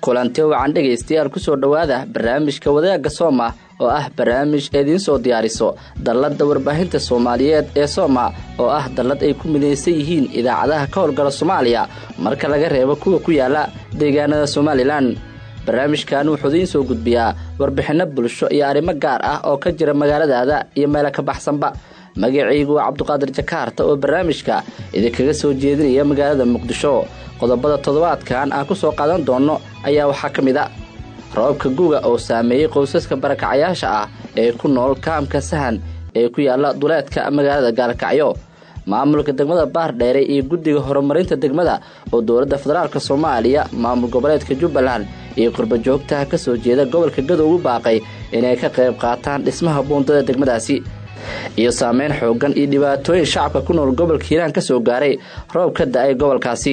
kulanti wacan dhegaystayaal kusoo dhowaada barnaamijka wadaagga sooma oo ah barnaamij idiin soo diyaariso dalladda warbaahinta soomaaliyeed ee sooma oo ah dallad ay ku midaysan yihiin idaacadaha ka howlgala soomaaliya marka laga reebo kuwa ku yaala deegaanada somalilan barnaamijkan wuxuu idiin soo gudbiyaa warbixinno bulsho iyo arrimo gaar ah oo ka jira magaaladaada iyo meelo ka baxsanba magacaygu waa cabduqaadir jakaarta oo barnaamijka idinkaga soo jeedinaya magaalada muqdisho qodobada toddobaadkan aan ku soo qaadan doonno ayaa waxaa ka mid a roobka guga oo saameeyey qoysaska barakacayaasha ah ee ku nool kaamka sahan ee ku yaala duleedka magaalada gaalkacyo maamulka degmada baardheere iyo guddiga horumarinta degmada oo dowladda federaalk soomaaliya maamul goboleedka jubbaland iyo qurbajoogtaha ka soo jeeda gobolka gadow ugu baaqay inay ka qayb qaataan dhismaha buundada degmadaasi iyo saameyn xooggan iyo dhibaatooyin shacabka ku nool gobolka hiiraan ka soo gaaray roob ka da-ay gobolkaasi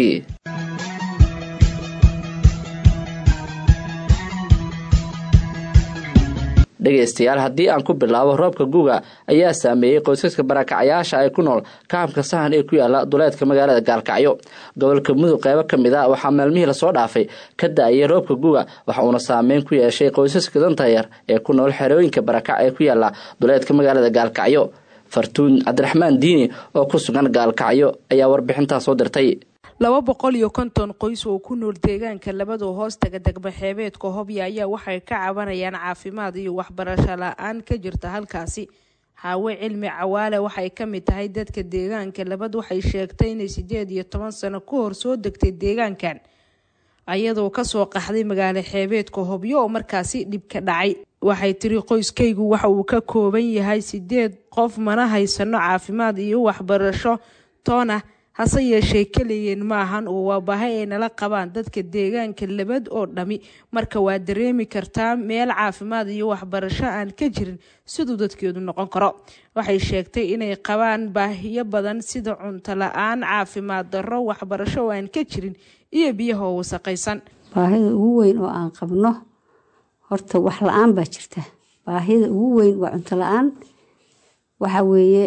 dhegaystayaal haddii aan ku bilaabo roobka guga ayaa saameeyey qoysaska barakacayaasha ay ku nool kaamka sahan ee ku yaala duleedka magaalada gaalkacyo gobolka mudug qeybo ka mid a waxaa maalmihii lasoo dhaafay ka da-ayay roobka guga waxa uuna saameyn ku yeeshay qoysaska danta yar ee ku nool xerooyinka barakac ee ku yaala duleedka magaalada gaalkacyo fartuun cabdiraxmaan diini oo ku sugan gaalkacyo ayaa warbixintaa soo dirtay laba boqol iyo konton qoys oo ku nool deegaanka labadoo hoostaga degma xeebeedka hobya ayaa waxay ka cabanayaan caafimaad iyo waxbarasho la-aan ka jirta halkaasi xaawe cilmi cawaale waxay ka mid tahay dadka deegaanka labad waxay sheegtay inay sideed iyo toban sano ka hor soo degtay deegaankan ayadoo kasoo qaxday magaalo xeebeedka hobyo oo markaasi dhib ka dhacay waxay tiri qoyskaygu waxa uu ka kooban yahay sideed qof mana haysano caafimaad iyo waxbarasho toona hase yeeshee keligiin maahan oo waa baahi ay nala qabaan dadka deegaanka labad oo dhami marka waa dareemi kartaa meel caafimaad iyo waxbarasho aan ka jirin siduu dadkeedu noqon karo waxay sheegtay inay qabaan baahiyo badan sida cunto la-aan caafimaad darro waxbarasho oo aan ka jirin iyo biyahoo wasaqaysan baahida ugu weyn oo aan qabno horta wax la-aan baa jirta baahida ugu weyn waa cunto la-aan waxa weeye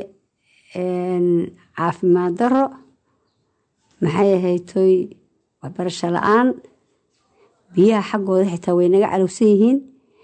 caafimaad darro maxay ahaytoy waxbarasho la-aan biyaha xaggooda xitaa way naga calowsan yihiin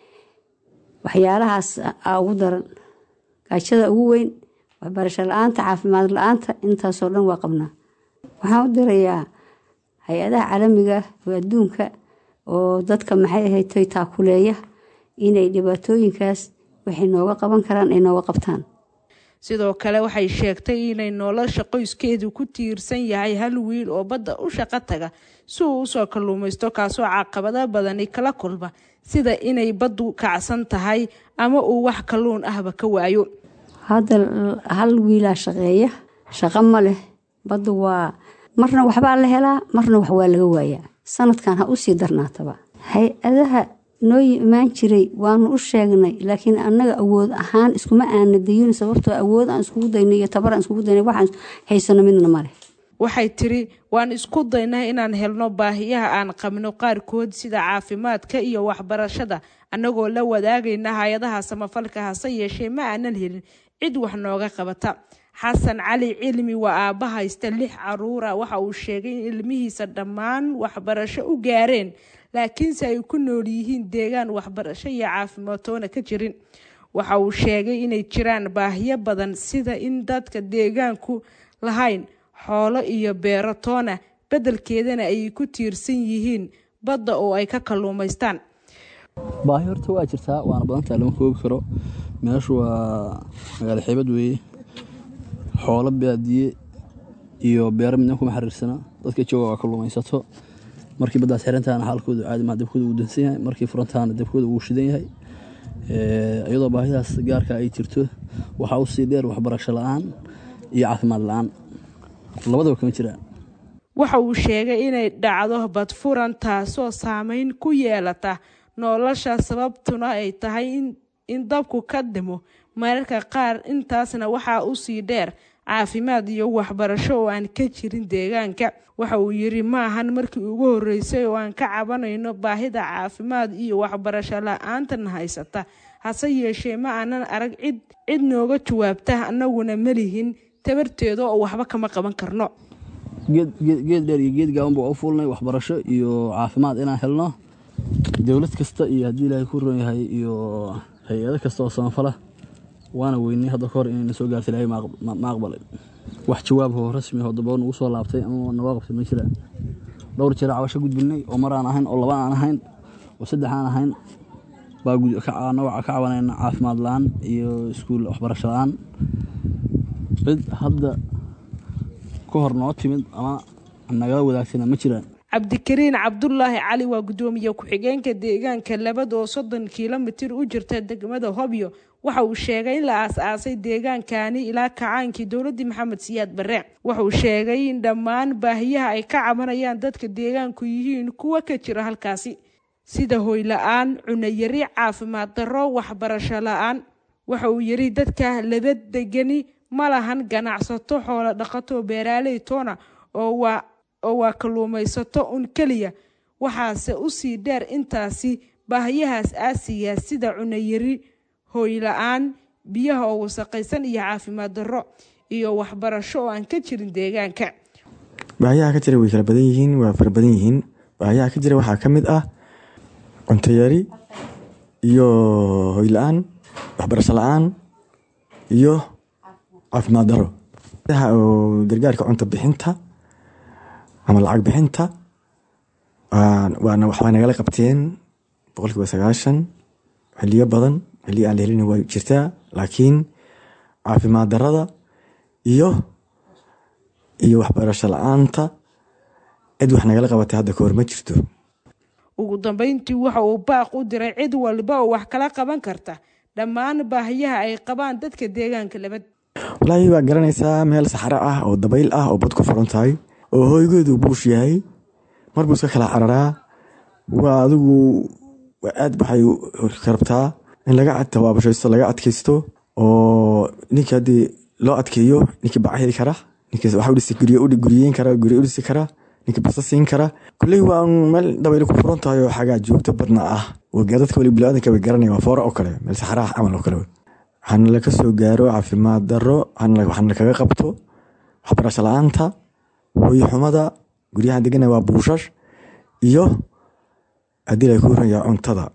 waxyaalahaas aa ugu daran gaajada ugu weyn waxbarasho la-aanta caafimaad la-aanta intaasoo dhan waa qabnaa waxaan u dirayaa hay-adaha caalamiga oo adduunka oo dadka maxay ahaytoy taakuleeya inay dhibaatooyinkaas waxay nooga qaban karaan ay nooga qabtaan sidoo kale waxay sheegtay inay nolosha qoyskeedu ku tiirsan yahay hal wiil oo badda u shaqo taga si uu usoo kalluumaysto kaasoo caqabado badani kala kulma sida inay baddu kacsan tahay ama uu wax kalluun ahba ka waayo hadda hal wiilaa shaqeeya shaqo ma leh baddu waa marna waxbaa la helaa marna wax waa laga waayaa sanadkan ha usii darnaataba hay-adaha noo imaan jiray waanu u sheegnay laakiin annaga awood ahaan iskuma aana dayin sababtoo awood aan iskugu daynay iyo tabar aan iskugu daynay waxaan haysano midna male waxay tiri waan isku daynaa inaan helno baahiyaha aan qabno qaarkood sida caafimaadka iyo waxbarashada annagoo la wadaagayna hay-adaha samafalka hase yeeshee ma aanan helin cid wax nooga qabata xasan cali cilmi waa aabba haysta lix caruura waxa uu sheegay in ilmihiisa dhammaan waxbarasho u gaareen laakiinse ay ku nool yihiin deegaan waxbarasho iyo caafimaadtoona ka jirin waxa uu sheegay inay jiraan baahiyo badan sida in dadka deegaanku lahayn xoolo iyo beero toona beddelkeedana ay ku tiirsan yihiin badda oo ay ka kalluumaystaan baahi horta waa jirtaa waana badantaha lama koobi karo meeshu waa magaalo xeebad weeye xoolo baadiye iyo beero midna kuma xiriirsana dadka jooga waa kalluumaysato markii baddaas xirantaana xaalkoodu caadimaa dabkooda uu dansan yahay markii furantaana dabkooda uu shidan yahay iyadoo baahidaas gaarka ay jirto waxaa usii dheer waxbarasho la-aan iyo caafimaad la-aan labadaba kama jiraan waxa uu sheegay inay dhacdo badfuran taasoo saameyn ku yeelata nolosha sababtuna ay tahay in dabku ka dhimo mararka qaar intaasna waxaa usii dheer caafimaad iyo waxbarasho oo aan ka jirin deegaanka waxa uu yiri maahan markii ugu horeysay oo aan ka cabanayno baahida caafimaad iyo waxbarasho la-aantan haysata hase yeeshee ma aanan arag cid cid nooga jawaabta annaguna malihin tabarteeda oo waxba kama qaban karno geed dheer iyo geed gaaban baa u fuulnay waxbarasho iyo caafimaad inaan helno dowlad kasta iyo haddii ilaahay ku ron yahay iyo hay-ado kasta oo samafala waana weynay hadda ka hor inayna soo gaarta ilaahay ma aqbalay wax jawaab oo rasmi oo daba nagu soo laabtay ama naga qabtay ma jiraan dhowr jeer cabasho gudbinay oo mar aan ahayn oo laba aan ahayn oo saddex aan ahayn baa ka cabanayna caafimaad la-aan iyo iskuul waxbarasho la-aan cid hadda ka hor noo timid ama nagala wadaagtana ma jiraan cabdikariin cabdulaahi cali waa guddoomiye ku-xigeenka deegaanka labada oo soddon kilomitir u jirta degmada hobyo waxa uu sheegay in la aas-aasay deegaankani ilaa kacaankii dowladii maxamed siyaad barre wuxauu sheegay in dhammaan baahiyaha ay ka cabanayaan dadka deegaanku yihiin kuwa ka jira halkaasi sida hoyla-aan cunayari caafimaad darro waxbarasho la-aan waxa uu yidhi dadka laba degani ma lahan ganacsato xoolo dhaqato beeraaley toona oo waa oo waa kalluumaysato un keliya waxaase usii dheer intaasi baahiyahaas aasiya sida cunayari hooyla-aan biyaha oo wasaqaysan iyo caafimaad darro iyo waxbarasho oo aan ka jirin deegaanka baahiyaha ka jira way kala badan yihiin waa fara badan yihiin baahiyaha ka jira waxaa ka mid ah cuntayari iyo hoyla-aan waxbarasho la-aan iyo caafimaad daro oo gargaarka cunto bixinta ama lacag bixinta waana waxbaa nagala qabteen boqolkiiba sagaashan xiliyo badan xiliyo aan la helin waa jirtaa laakiin caafimaad darada iyo iyo waxbarasho la-aanta cid wax nagala qabatay hadda kahor ma jirto ugu dambeyntii waxa uu baaq u diray cid walba oo wax kala qaban karta dhammaan baahiyaha ay qabaan dadka deegaanka labad walaahi waa garanaysaa meel saxaro ah oo dabayl ah oo bad ku furan tahay oo hooygeedu buush yahay mar buu iska kala cararaa waa adigu aad waxay karabtaa in laga tabaabashaysto laga adkaysto oo ninka haddii loo adkeeyo ninkii baca heli kara ninkii waxa udhisi gurye guryeyn kara gurye udhisi kara ninkii basa siin kara kulley waa meel dabayl ku furan tahay oo xagaa joogto badna ah dadka wali bilaadanka way garanaya waa foora oo kale meel saxaraha camal oo kale waxaana laga soo gaaro caafimaad daro waxaana kaga qabto waxbarasho la-aanta hooyo xumada guryahan degana waa buushash iyo haddii la ku raya cuntada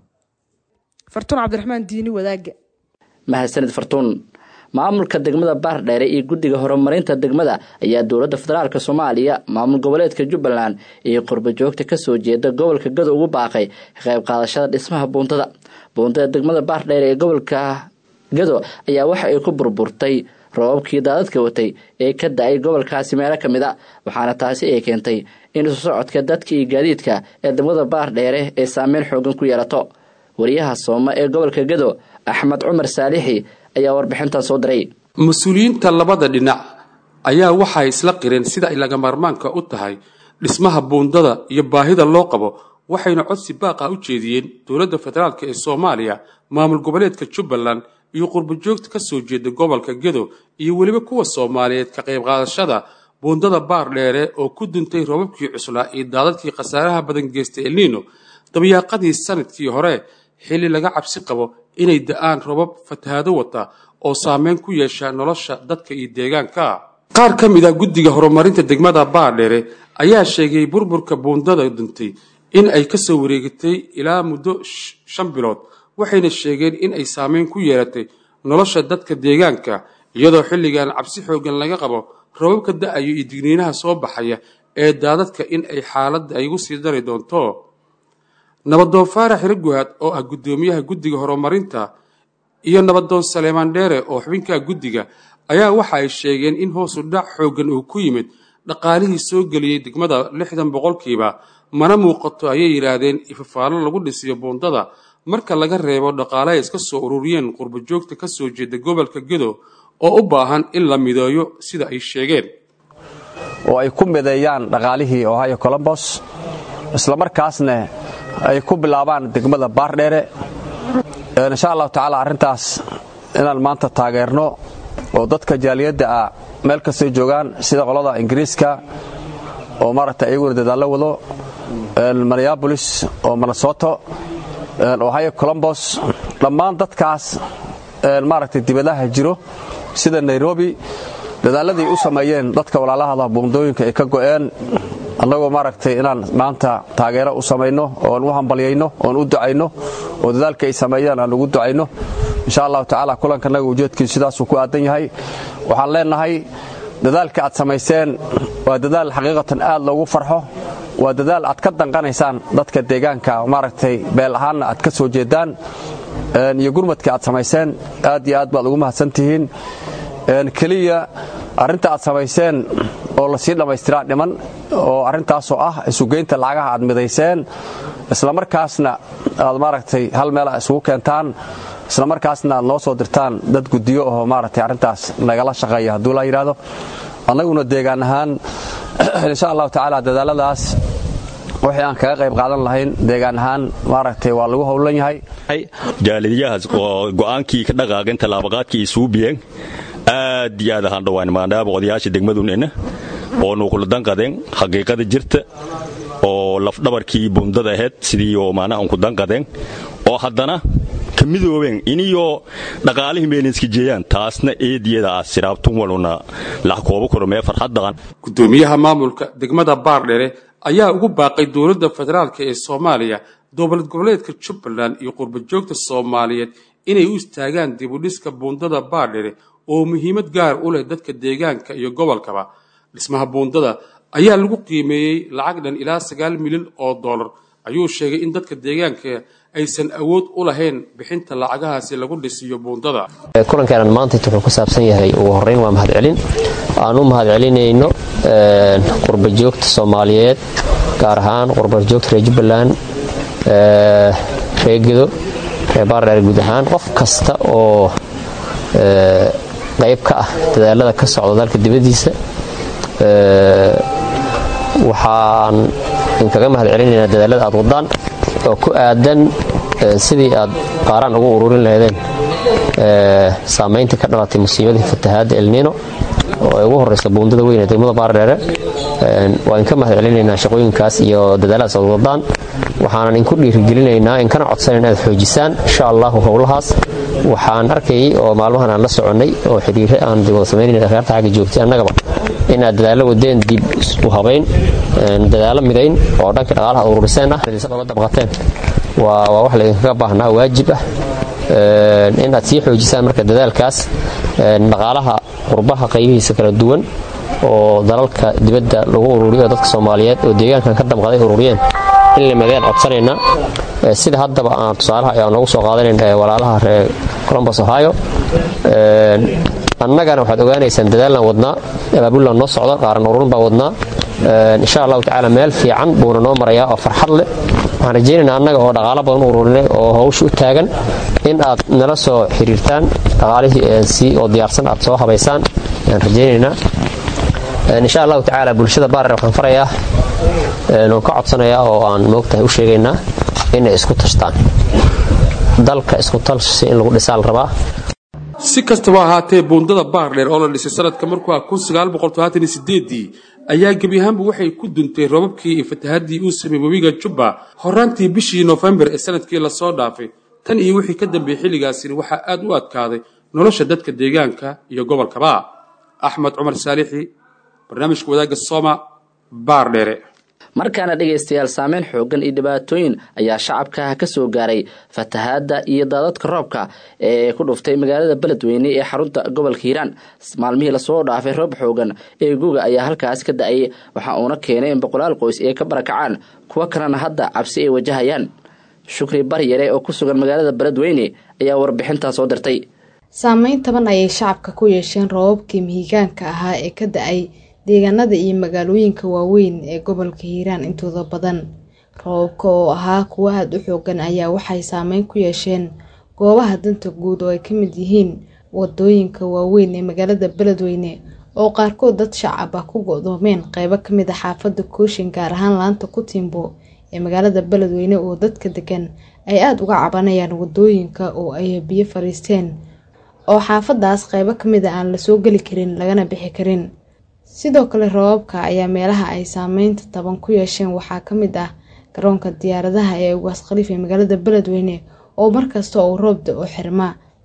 fartuun cabdiraxmaan diini wadaaga mahadsanid fartuun maamulka degmada baardheere iyo guddiga horumarinta degmada ayaa dowladda federaalk soomaaliya maamul goboleedka jubbaland iyo qurbajoogta kasoo jeeda gobolka gado ugu baaqay ka qayb qaadashada dhismaha buuntada buuntada degmada baardheere ee gobolka gado ayaa waxa ay ku burburtay roobabkii daadadka watay ee ka da-ay gobolkaasi meelo ka mid a waxaana taasi ay keentay in isu socodka dadka iyo gaadiidka ee degmada baardheere ay saameyn xoogan ku yeelato wariyaha sooma ee gobolka gado axmed cumar saalixi ayaa warbixintan soo diray mas-uuliyiinta labada dhinac ayaa waxay isla qireen sida ay lagamarmaanka u tahay dhismaha buundada iyo baahida loo qabo waxayna codsi baaqa u jeediyeen dowladda federaalk ee soomaaliya maamul goboleedka jubbaland iyo qurbajoogta ka soo jeeda gobolka gedo iyo weliba kuwa soomaaliyeed ka qayb qaadashada buundada baar dheere oo ku duntay roobabkii cuslaa iyo daadadkii khasaaraha badan geystay elniino dabayaaqadii sanadkii hore xilli laga cabsi qabo inay da-aan robab fatahaado wata oo saameyn ku yeesha nolosha dadka iyo deegaanka qaar ka mid ah guddiga horumarinta degmada baardheere ayaa sheegay burburka buundada duntay in ay kasoo wareegatay ilaa muddo shan bilood waxayna sheegeen in ay saameyn ku yeelatay nolosha dadka deegaanka iyadoo xilligan cabsi xoogan laga qabo robabka da-ayo iyo digniinaha soo baxaya ee daadadka in ay xaaladda ay gu sii dari doonto nabadoon faarax hiraguhaad oo ah guddoomiyaha guddiga horumarinta iyo nabadoon saleemaan dheere oo xubinka guddiga ayaa waxa ay sheegeen in hoosu dhac xooggan uu ku yimid dhaqaalihii soo geliyey degmada lixdan boqolkiiba mana muuqato ayay yidhaahdeen ifafaalo lagu dhisiyo buundada marka laga reebo dhaqaale ay iska soo ururiyeen qurbajoogta ka soo jeeda gobolka gedo oo u baahan in la mideeyo sida ay sheegeen oo ay ku mideeyaan dhaqaalihii ohio colombos islamarkaasna ay ku bilaabaan degmada baardheere insha allahu tacaala arrintaas inaan maanta taageerno oo dadka jaaliyadda ah meel kastay joogaan sida qolada ingiriiska oo maaragtay iyaguna dadaallo wado minneabolis oo minnesoto ohio colombos dhammaan dadkaas maaragtay dibadaha jiro sida nairobi dadaalladii u sameeyeen dadka walaalahada buundooyinka ay ka go'een annagoo maaragtay inaan maanta taageero u samayno oon u hambalyayno oon u ducayno oo dadaalka ay sameeyaan aan ugu ducayno insha allahu tacaala kulankanaga ujeedkiisu sidaasuu ku aadan yahay waxaan leenahay dadaalka aad samayseen waa dadaal xaqiiqatan aad loogu farxo waa dadaal aad ka danqanaysaan dadka deegaanka maaragtay beel ahaanna aad ka soo jeedaan iyo gurmadka aad samayseen aad iyo aad baad ugu mahadsantihiin keliya arrinta aad samayseen oo lasii dhammaystiraa dhiman oo arrintaasoo ah isugeynta lacagaha aad midayseen islamarkaasna aad maaragtay hal meel isugu keentaan islamarkaasna aad noo soo dirtaan dad guddiyo oo maaragtay arrintaas nagala shaqeeya hadduu la yidhaahdo annaguna deegaan ahaan insha allahu tacaala dadaaladaas wixii aan kaga qayb qaadan lahayn deegaan ahaan maaragtay waa lagu howlan yahay jaalidayahaas oo go'aankii ka dhaqaaqeen tallaabaqaadkii isugu biyeen aad iyo aad ahaan dhawaan maadaama odayaasha degmadunina oo nuuquladan qadeen xaqiiqada jirta oo lafdhabarkii bundada ahayd sidii oo maanaha unku danqadeen oo haddana ka midoobeen iniyoo dhaqaalihii meelinska jeeyaan taasna eediyada ah siraabtun waluna laxkoobo koromee farxaddaqan gudoomiyaha maamulka degmada baardhere ayaa ugu baaqay dowladda federaalk ee soomaaliya dowlad goboleedka jubbaland iyo qurbajoogta soomaaliyeed inay u istaagaan dibudhiska buundada baardhere oo muhiimad gaar u leh dadka deegaanka iyo gobolkaba dhismaha buundada ayaa lagu qiimeeyey lacag dhan ilaa sagaal milyan oo dollar ayuu sheegay in dadka deegaanka aysan awood u lahayn bixinta lacagahaasi lagu dhisiyo buundada kulankeenan maanta wuxuu ku saabsan yahay ugu horreyn waa mahadcelin aan u mahadcelinayno qurbajoogta soomaaliyeed gaar ahaan qurbajoogta reer jubbaland reer gedo reer baardheer guud ahaan qof kasta oo qayb ka ah dadaalada ka socda dalka dibaddiisa waxaan idinkaga mahad celinaynaa dadaalada aad wadaan oo ku aadan sidii aad qaaraan ugu ururin lahaydeen saamaynta ka dhalatay musiibadii fatahaadda elnino oo ay ugu horraysa buundada weyn ee degmada baardheere waa idinka mahad celinaynaa shaqooyinkaas iyo dadaaladaas aad wadaan waxaanan idinku dhiirigelinaynaa inkana codsanayn inaad xoojisaan insha allahu howlahaas waxaan arkayay oo maalmahan aan la soconnay oo xidhiire aan wada samaynayn akhyaarta xagga joogtay annagaba inaad dadaallo wadeen dib u habayn dadaallo midayn oo dhanka dhaqaalaha ad ururiseen ah oga dabqateen waa wax laydinkaga baahnaa waajib ah inaad sii xoojisaan marka dadaalkaas dhaqaalaha qurbaha qaybihiisa kala duwan oo dalalka dibadda lagu ururiyo dadka soomaaliyeed oo deegaankan ka damqaday ururiyeen in la madeen codsanaynaa sida haddaba aan tusaalaha aan noogu soo qaadanayn walaalaha reer colombos ohio annagana waxaad ogaanaysaan dadaallaan wadnaa abaabulan noo socda qaaran ururin baa wadnaa insha allahu tacaala meel fiican buuna noo marayaa oo farxad leh waxaan rajaynaynaa annaga oo dhaqaalo badan u ururinay oo hawsha u taagan in aad nala soo xiriirtaan dhaqaalihii si oo diyaarsan aad soo habaysaan ayaan rajaynaynaa insha allahu tacaala bulshada baarer waxaan farayaa oon ka codsanayaa oo aan moogtahay u sheegaynaa inay isku tashtaan dalka isku talsi in lagu dhisaa la rabaa si kastaba ahaatee buundada baardheer oo la dhisay sanadka markuu ah dii ayaa gebi ahaanba waxay ku duntay robabkii iyo fatahaddii uu sameeyey webiga jubba horaantii bishii noofembar ee sanadkii lasoo dhaafay tan iyo wixii ka dambeeyey xilligaasina waxaa aad u adkaaday nolosha dadka deegaanka iyo gobolkaba axmed cumar saalixi barnaamijka wadaagga sooma baardheere markaana dhegaystayaal saameyn xoogan iyo dhibaatooyin ayaa shacabka ka soo gaaray fatahaadda iyo daadadka roobka ee ku dhuftay magaalada beledweyne ee xarunta gobolka hiiraan maalmihii lasoo dhaafay roob xoogan ee guga ayaa halkaas ka da-ay waxa uuna keenay in boqolaal qoys ay ka barakacaan kuwo kalena hadda cabsi ay wajahayaan shukri baryare oo ku sugan magaalada beledweyne ayaa warbixintaa soo dirtay saameyn taban ayay shacabka ku yeesheen roobabkii mihigaanka ahaa ee ka da-ay deegaanada iyo magaalooyinka waaweyn ee gobolka hiiraan intooda badan roobabka oo ahaa kuwo aada u xoogan ayaa waxay saameyn ku yeesheen goobaha danta guud oo ay ka mid yihiin wadooyinka waaweyn ee magaalada beledweyne oo qaarkood dad shacab ah ku go-doomeen qeybo kamid a xaafada kooshin gaar ahaan laanta kutimbo ee magaalada beledweyne oo dadka degan ay aada uga cabanayaan wadooyinka oo ay biyo fariisteen oo xaafadaas qeybo kamid a aan lasoo geli karin lagana bixi karin sidoo kale roobabka ayaa meelaha ay saameynta taban ku yeesheen waxaa ka mid ah garoonka diyaaradaha ee ugaas khaliif ee magaalada beledweyne oo markasta uu roob da-o xirma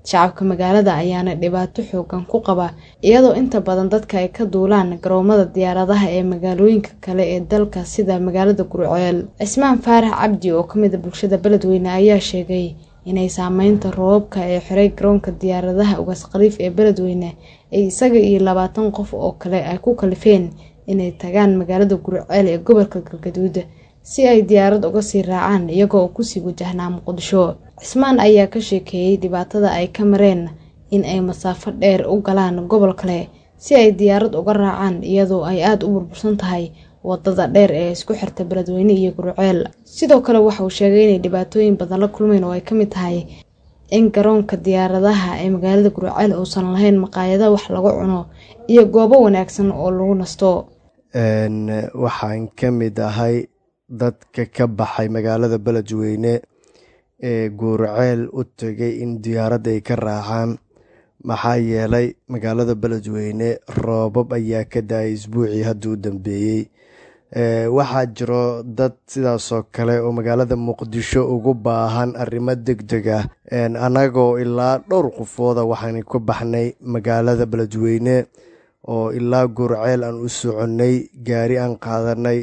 shacabka magaalada ayaana dhibaato xoogan ku qaba iyadoo inta badan dadka ay ka duulaan garoomada diyaaradaha ee magaalooyinka kale ee dalka sida magaalada gurceel cismaan faarax cabdi oo kamid a bulshada beledweyne ayaa sheegay inay saameynta roobabka ee xiray garoonka diyaaradaha ugaas khaliif ee beledweyne ay isaga iyo labaatan qof oo kale ay ku kalifeen inay tagaan magaalada gurceel ee gobolka galgaduud si ay diyaarad uga sii raacaan iyagoo kusii wajahnaa muqdisho cismaan ayaa ka sheekeeyey dhibaatada ay ka mareen in ay masaafo dheer u galaan gobol kale si ay diyaarad uga raacaan iyadoo ay aada u burbursan tahay wadada dheer ee isku xirta beledweyne iyo gurceel sidoo kale waxa uu sheegay inay dhibaatooyin badan la kulmeen oo ay ka mid tahay in garoonka diyaaradaha ee magaalada gurceel uusan lahayn maqaayada wax lagu cuno iyo goobo wanaagsan oo lagu nasto waxaan ka mid ahay dadka ka baxay magaalada beledweyne ee guurceel u tegay in diyaarad ay ka raacaan maxaa yeelay magaalada beledweyne roobab ayaa ka da-ay isbuucii hadduu dambeeyey waxaa jiro dad sidaasoo kale oo magaalada muqdisho ugu baahan arrimo deg deg ah annagoo ilaa dhowr qofooda waxaan ku baxnay magaalada beledweyne oo ilaa gurceel aan u soconnay gaari aan qaadanay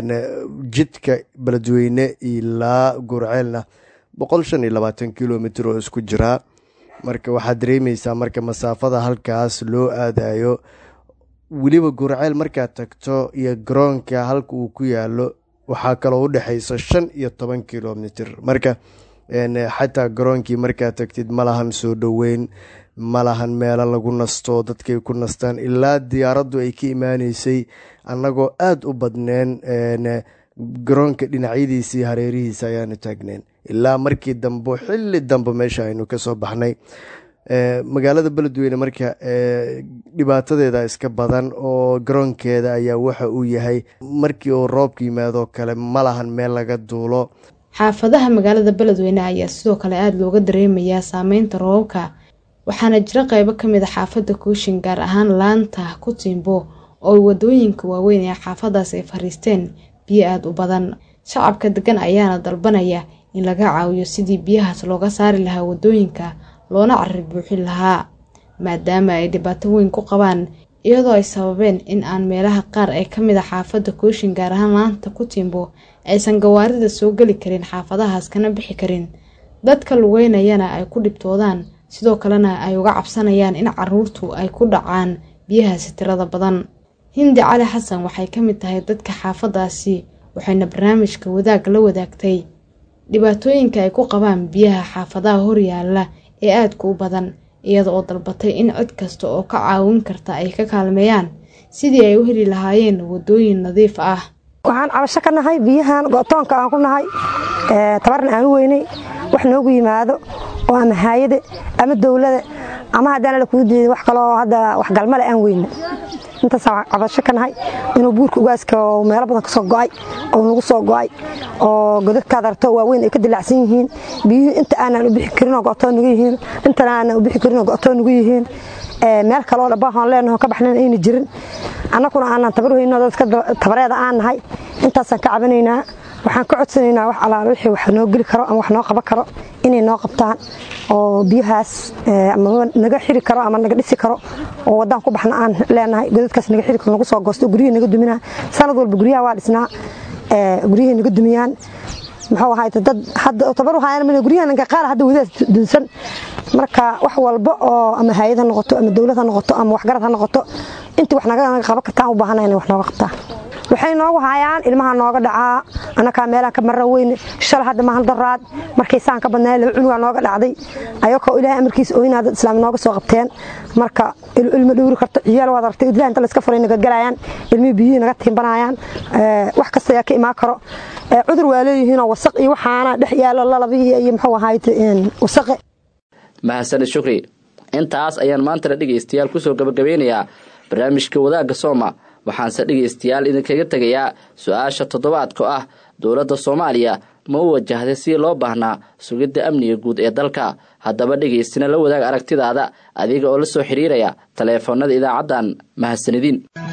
jidka beledweyne ilaa gurceelna boqol shan iyo labaatan kilomitr oo isku jiraa marka waxaad dareemeysaa marka masaafada halkaas loo aadayo weliba gurceel markaad tagto iyo garoonka halka uu ku yaalo waxaa kaloo u dhexeysa shan iyo toban kilomitr marka xataa garoonkii markaad tagtid malahan soo dhoweyn malahan meelo lagu nasto dadkay ku nastaan ilaa diyaaraddu ay ka imaaneysay annagoo aada u badneen garoonka dhinacyadiisii hareerihiisa ayaanu taagneen ilaa markii dambe xilli dambe meesha aynu kasoo baxnay magaalada beledweyne marka dhibaatadeeda iska badan oo garoonkeeda ayaa waxa uu yahay markii uu roobka yimaadoo kale malahan meel laga duulo xaafadaha magaalada beledweyne ayaa sidoo kale aada looga dareemayaa saameynta roobabka waxaana jira qeybo kamid a xaafada kooshin gaar ahaan laanta kutimbo oo wadooyinka waaweyn ee xaafadaas ay fariisteen biyo aada u badan shacabka degan ayaana dalbanaya in laga caawiyo sidii biyahaas looga saari lahaa wadooyinka loona carir buuxin lahaa maadaama ay dhibaato weyn ku qabaan iyadoo ay sababeen in aan meelaha qaar ee kamid a xaafada kooshin gaar ahaan laanta kutimbo aysan gawaarida soo geli karin xaafadahaas kana bixi karin dadka lugeynayana ay ku dhibtoodaan sidoo kalena ay uga cabsanayaan in caruurtu ay ku dhacaan biyahaasi tirada badan hindi cali xasan waxay ka mid tahay dadka xaafadaasi waxayna barnaamijka wadaag la wadaagtay dhibaatooyinka ay ku qabaan biyaha xaafadaha horyaala ee aadka u badan iyada oo dalbatay in cid kasta oo ka caawin karta ay ka kaalmeeyaan sidii ay u heli lahaayeen wadooyin nadiif ah waxaan cabasho ka nahay biyahan go'toonka aan ku nahay tabarna aan u weynay wax noogu yimaado oo ama haayade ama dowlada ama haddaana la kuu diiday wax kaloo hadda waxgalmale aan weyna intaasaan cabasho ka nahay inuu buurka ugaaska meelo badan kasoo go'ay oo nagu soo go'ay oo godadkaad arto waaweyn ay ka dilaacsan yihiin biyuhu inta aanan u bixi karinoo go'too nugu yihiin intana aanan u bixi karinoo go'too nugu yihiin meel kaloo dhabahoon leenaho ka baxnan ayna jirin annaguna aanan tabar weyno dadka tabareeda aan nahay intaasaan ka cabanaynaa waxaan ka codsanaynaa wax alaala wixii wax noo geli karo ama wax noo qaban karo inay noo qabtaan oo biyahaas ama naga xiri karo ama naga dhisi karo oo wadaan ku baxna aan leenahay godadkaas naga xiri karo nagu soo goosto guryihii naga duminaa sanad walba guryaha waa dhisnaa guryihii naga dumiyaan muxuu ahaay dad hadda tabar hayaan mana guryaha nanka qaar hadda wadaas dunsan marka wax walba oo ama hay'ad ha noqoto ama dawlad ha noqoto ama waxgarad ha noqoto intii wax naga qaban kartaan u baahanahay inay wax nooga qabtaan waxay noogu hayaan ilmaha nooga dhacaa annakaa meelaha ka marra weyne shala hadda mahan daraad markay saan ka badnaa laba cunugaa nooga dhacday ayagoo ilaahay amarkiisa ooyinaa dad islaam nooga soo qabteen marka ilmo dhowri karto ciyaal waad aragtay idlaha inta layska furay naga galayaan ilmihii biyihii naga tiimbanayaan wax kasta ayaa ka imaan karo cudur waa leeyihiinoo wasaq iyo waxaana dhex yaalo lalabihii iyo muxuu ahayd wasaqe mahadsanid shukri intaas ayaan maantana dhegaystayaal kusoo gabagabeynayaa barnaamijka wadaagga sooma waxaanse dhegaystayaal idinkaga tegayaa su-aasha toddobaadka ah dowladda soomaaliya ma u wajahday si loo baahnaa sugidda amniga guud ee dalka haddaba dhegaystina la wadaag aragtidaada adiga oo la soo xiriiraya taleefoonada idaacaddan mahadsanidin